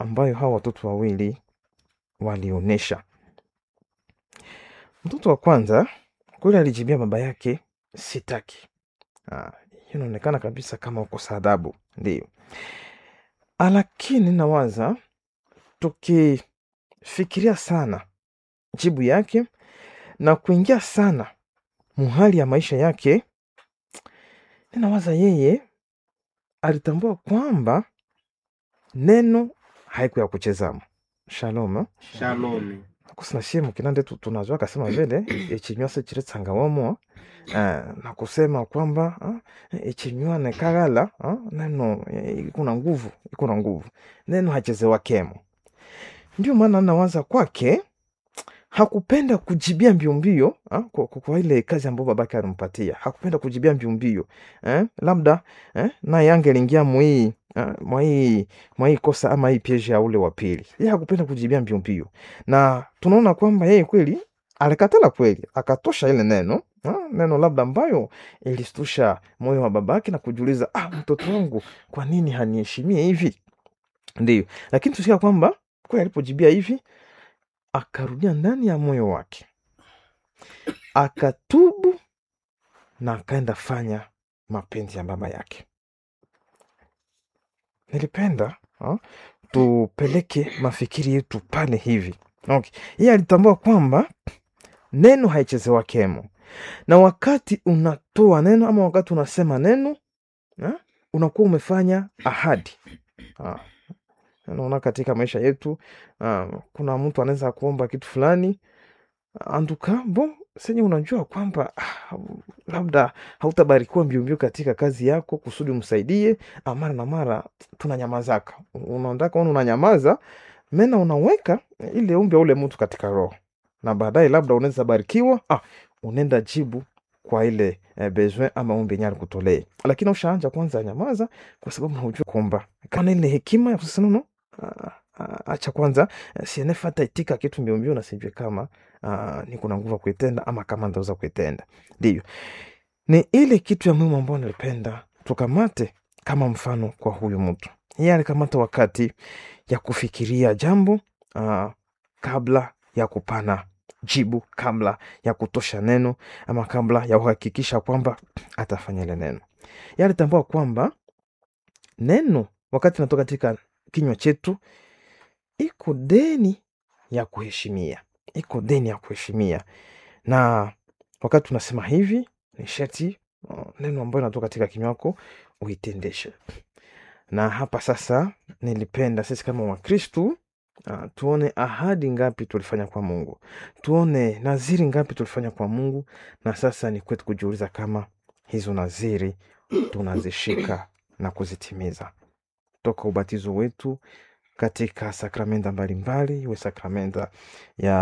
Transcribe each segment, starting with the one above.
ambayo hawa watoto wawili walionyesha. Mtoto wa kwanza kweli alijibia baba yake sitaki. Ah, hiyo inaonekana kabisa kama ukosa adabu, ndio. Ah, Lakini nawaza tukifikiria sana jibu yake na kuingia sana muhali ya maisha yake, ninawaza yeye alitambua kwamba neno haiku ya kuchezamo. Shalom. eh? Shalom. kusina shie mukinande tu- tunajua akasema vile echinywa se chiri tsangawomo uh, na kusema kwamba uh, echinywa nekagala uh, neno eh, ikuna nguvu ikuna nguvu neno hachezewa kemo ndio maana nawaza kwake hakupenda kujibia mbio mbio ah, kwa, kwa, kwa ile kazi ambayo babake alimpatia hakupenda kujibia mbio mbio eh, labda eh, naye angeliingia mwii eh, mwai mwai kosa ama hii pieje ya ule wa pili yeye hakupenda kujibia mbio mbio na tunaona kwamba yeye kweli alikatala kweli akatosha ile neno ah, neno labda ambayo ilistusha moyo wa babake na kujiuliza ah, mtoto wangu kwa nini haniheshimie hivi ndio lakini tusikia kwamba kweli alipojibia hivi akarudia ndani ya moyo wake akatubu na akaenda fanya mapenzi ya baba yake nilipenda ha? tupeleke mafikiri yetu pale hivi okay. yeye alitambua kwamba neno haichezewa kemo na wakati unatoa neno ama wakati unasema neno ha? unakuwa umefanya ahadi ha. naona katika maisha yetu uh, kuna mtu anaweza kuomba kitu fulani anduka bo senye unajua kwamba ah, labda hautabarikiwa mbiombio katika kazi yako kusudi umsaidie ah, mara na mara tunanyamazaka unaondaka ona unanyamaza mena unaweka ile umbi ya ule mtu katika roho na baadaye labda unaweza barikiwa ah, unaenda jibu kwa ile eh, besoin ama ombi yenye alikutolee lakini ushaanja kwanza nyamaza kwa sababu haujua kwamba kana ile hekima ya kusema no ah, ah, acha kwanza eh, sienefata itika kitu mbiombio na sijue kama uh, niko na nguvu ya kuitenda ama kama ndaweza kuitenda ndiyo ni ile kitu ya muhimu ambayo nilipenda tukamate kama mfano kwa huyu mtu yeye alikamata wakati ya kufikiria jambo uh, kabla ya kupana jibu kabla ya kutosha neno ama kabla ya kuhakikisha kwamba atafanya ile neno yeye alitambua kwamba neno wakati natoka katika kinywa chetu iko deni ya kuheshimia iko deni ya kuheshimia na wakati tunasema hivi ni sheti uh, neno ambayo inatoka katika kinywa wako uitendeshe na hapa sasa nilipenda sisi kama wakristu uh, tuone ahadi ngapi tulifanya kwa mungu tuone naziri ngapi tulifanya kwa mungu na sasa ni kwetu kujiuliza kama hizo naziri tunazishika na kuzitimiza toka ubatizo wetu katika sakramenta mbalimbali iwe sakramenta ya,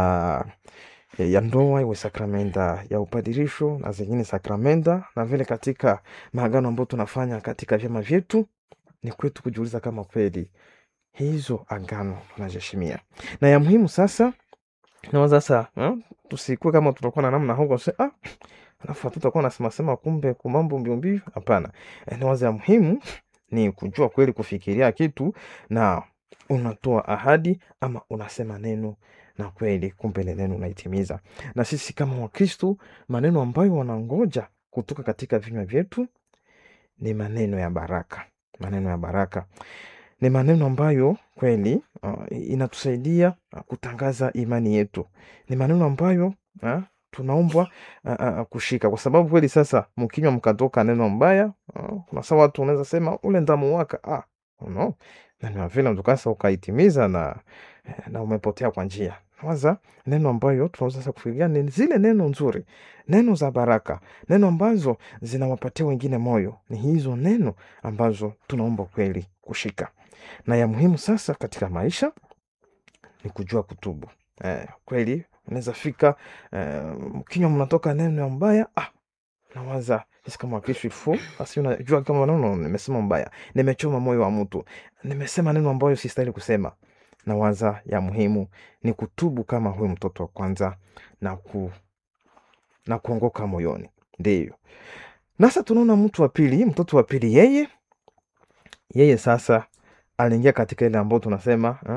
ya, ya ndoa iwe sakramenta ya upadirisho na zingine sakramenta na vile katika maagano ambayo tunafanya katika vyama vyetu ni kwetu kujiuliza kama kweli hizo agano tunaziheshimia na ya muhimu sasa nawaza sasa eh, tusikue kama tutakuwa na namna huko se ah, alafu hatutakuwa nasemasema kumbe kumambo mbiombio hapana eh, nawaza ya muhimu ni kujua kweli kufikiria kitu na unatoa ahadi ama unasema neno na kweli kumbe ile neno unaitimiza na sisi kama wakristu maneno ambayo wanangoja kutoka katika vinywa vyetu ni maneno ya baraka maneno ya baraka ni maneno ambayo kweli uh, inatusaidia uh, kutangaza imani yetu ni maneno ambayo uh, tunaombwa uh, uh, kushika kwa sababu kweli sasa mkinywa mkatoka neno mbaya uh, kuna saa watu unaweza sema ule ndamu waka ah, no neno ya vile mtukasa ukaitimiza na, na umepotea kwa njia waza neno ambayo tunaweza sasa kufikiria ni zile neno nzuri neno za baraka neno ambazo zinawapatia wengine moyo ni hizo neno ambazo tunaomba kweli kushika na ya muhimu sasa katika maisha ni kujua kutubu eh, kweli unaweza fika eh, kinywa mnatoka neno ya mbaya ah, nawaza sisi kama wakristo fu basi unajua kama nono nimesema mbaya nimechoma moyo wa mtu nimesema neno ambayo sistahili kusema na waza ya muhimu ni kutubu kama huyu mtoto wa kwanza na ku na kuongoka moyoni ndiyo nasa tunaona mtu wa pili mtoto wa pili yeye yeye sasa aliingia katika ile ambayo tunasema eh,